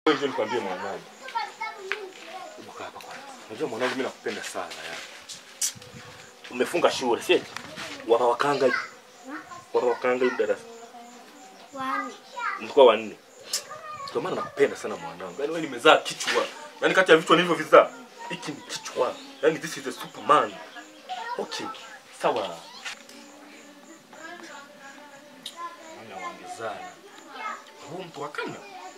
Wewe njoo nikwambie mwanangu. Hebu kaa hapa kwanza. Unajua mwanangu mimi nakupenda sana ya. Umefunga shule, si eti? Wapa wakanga hivi. Wapa wakanga hivi darasa. Wani. Mlikuwa wanne. Ndio maana nakupenda sana mwanangu. Yaani wewe nimezaa kichwa. Yaani kati ya vichwa nilivyovizaa, hiki ni kichwa. Yaani this is a superman. Okay. Sawa. Ana waongezana. Huu mtu wakanga.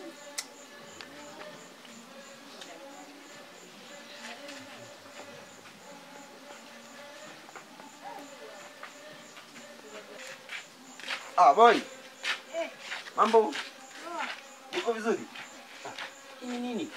Ah, boy. Mambo. Uko vizuri? Ah, Hii ni nini?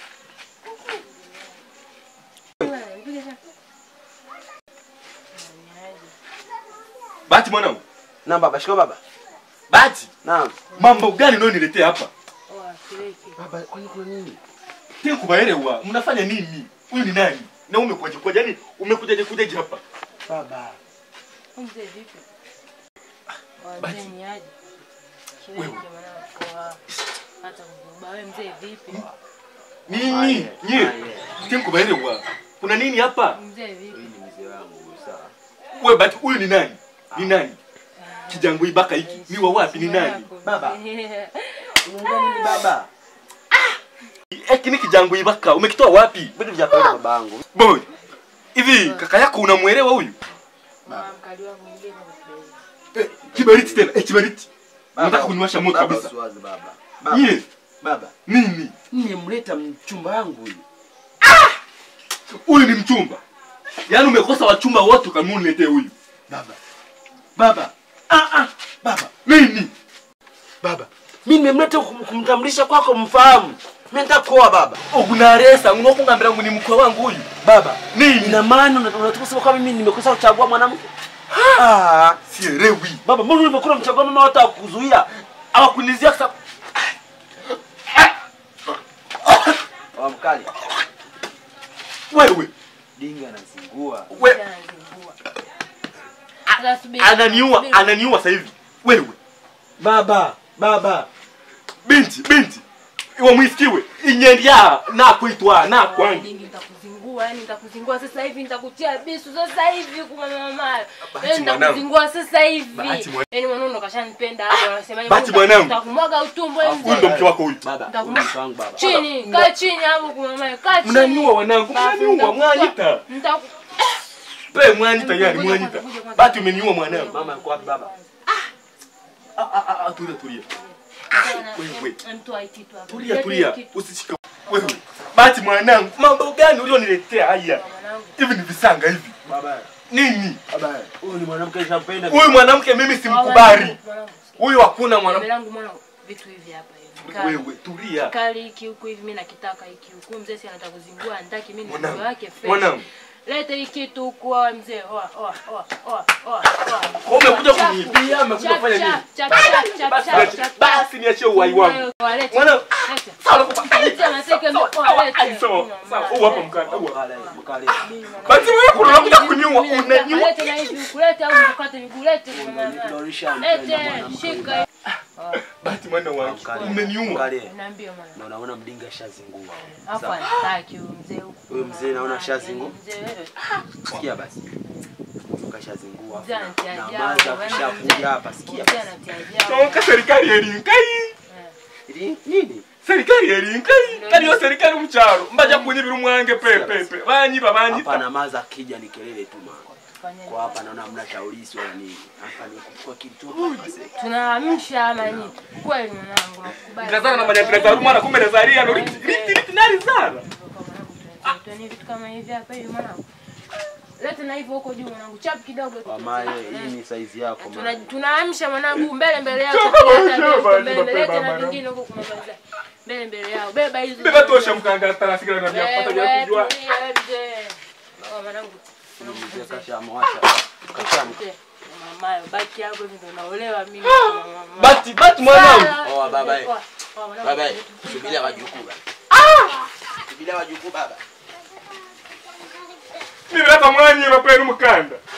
Bahati mwanangu. Naam baba, shika baba. Bahati. Naam. Mambo gani unayoniletea hapa? Baba, kwani kuna nini? Tena kubaelewa, mnafanya nini? Huyu ni nani? Na umekuja kuja yani umekujaje kujaje hapa? Baba. Mzee vipi? Basi. Wazee ni aje? Wewe. Shiriki mwanangu kwa hata kukuba wewe mzee vipi? Nini? Nye. Tena kubaelewa. Kuna nini hapa? Mzee vipi? ni mzee wangu, sawa. Wewe bati huyu ni nani? Ni nani? Kijango ibaka hiki. Ni wa wapi ni nani? Baba. Unaongea nini baba? Eki ni kijango ibaka. Umekitoa wapi? Vitu vya kawaida babangu. Boy. Hivi kaka yako unamuelewa huyu? Mama mkali wangu mwingine nakupenda. Eh, kiberiti tena. Eh, kiberiti. Baba, Unataka kuniwasha moto baba, kabisa. usiwaze baba. Baba. Nye. Baba. Nini? Nimemleta mchumba wangu huyu. Huyu ni mchumba. Yaani umekosa wachumba wote ukamuniletee huyu. Baba. Baba. Ah ah. Baba. Nini? Baba. Mimi nimemleta kum- kumtambulisha kwako mfahamu. Mimi nataka kuoa baba. Ogunaresa ngokungambira ngo ni mkwe wangu huyu. Baba. Nini? Ina maana una- unataka kusema kwamba mimi nimekosa kuchagua mwanamke? Ah. Sielewi. Baba, mbona ulivyokuwa mchagua mama watu kuzuia? Hawakunizia sasa. Wa mkali. Wewe. Dinga anazingua. We, Anazingua. Sasa subiri. ananiua, Subiri. ananiua sasa hivi. Wewe. Baba, baba. Binti, binti. Iwe mwisikiwe. Inyendya na kuitwa na Kwa kwangi. nyingi nitakuzingua, yani nitakuzingua sasa hivi, nitakutia bisu sasa hivi kwa mama. Bahati Yani mwanangu. nitakuzingua sasa hivi. Bahati mwanangu. Yani mwanangu kashanipenda hapo, anasema Bahati mwanangu. Nitakumwaga utumbo wewe Huyu ndo mzee. mke wako huyu. Baba, Nitaku- huyu mke wangu baba. Chini, kaa chini hapo kwa mama, kaa chini. Mnaniua wanangu, Basi mnaniua nitakupa- mwanyita. nitaku- Pe mwanyita yani Ngoja mwanyita. kwanza, ngoja kwanza. Bati umeniua mwanangu. Mama yuko wapi baba? Ah ah ah tulia tulia. Wewe. Mtu aikitu hapo. Tulia Lete tulia. kitu. Usishike. Wewe. Bati mwanangu, mambo gani ulioniletea haya? Mwanangu. Hivi ni visanga hivi. Baba. Nini? Baba, huyu ni mwanamke nishampenda. Huyu mwanamke mimi simkubali. Mwanangu, Huyu hakuna Mbele mwanamke. yangu mwanangu, vitu hivi hapa hivi. Kali. Wewe tulia. Kali hiki huku hivi mimi nakitaka hiki huku. Mzee si anataka kuzingua, anataki mimi ni Mwanangu, mzee wake fresh. mwanangu. Lete hiki kitu huku wewe mzee. Oa, oa, oa, oa, oa, oa. Umekuja Chapu. kuniibia, umekuja Chap, kufanya nini? chap, chap, chap, chap, Basi chap, niachie- chap, basi niachie uhai wangu. Wewe, walete. Mwanangu. Lete. Sawa nakupa. Lete, mateke, Sawa, oa, sawa, lete. ai, sawa, sawa. Huu hapa mkanda, huu hapa. Mkale, mkale. Basi wewe kuna unakuja kuniua, unaniua. Lete na hivi huku, lete au mkate miguu, lete kwa mama. Unanidhorisha mpenda Lete, mwanamke shika. huyu. Basi mwana wangu, Mkale. umeniua. Mkale. Niambie mwana. Na unaona mdinga shazingua. Hapo Sawa. anataki huyu mzee huku. Huyu mzee naona shazingua. Mzee wewe. Sikia basi. Kashazingua. Mzee anatia Na ajabu, maza yaani kushakuja mzee- hapa sikia mzee basi. anatia ajabu. Toka serikali erinkai. Ili- Nini? Serikali erinkai. Kali yo serikali mucharo. Mbaja kunyibira umwange pepe pepe. Banyiba Hapa banyita. na maza akija ni kelele tu mama. Fanyeni. Kwa hapa naona hamna taulisi wala nini. Hapa ni kuchukua kitu hapa basi. Tunaamsha ama nini? Kweli mwanangu nakukubali. Ndazana na manyandira za rumana kumbe nazaria no riti riti riti nari zara. Tueni vitu kama hivi hapa hivi mwanangu. Lete na hivyo huko juu mwanangu. Chap kidogo. tu. Mamaye, hii ni saizi yako Tuna- mama. Tunaamsha mwanangu mbele mbele yako. Toka Leta basi, mbele, basi, mbele, basi, lete na mama. vingine huko kumaliza. Mbele mbele yao. Beba hizo. Beba tosha mkanga tana sigara na vya kupata vya Wewe, kujua. tulia, wewe mzee. Oh, mwanangu. Mwanangu Mzee mzee. kashamwacha. Kasham. Mzee. Mamayo, baki hapo hivi ndo naolewa mimi. Bati bati mwanangu. Oa baba. eh. Oa, oa, mwanangu. Baba, eh, subiria wajukuu baba. Subiria wajukuu baba. Mimi hata mwanyi mapenu mkanda.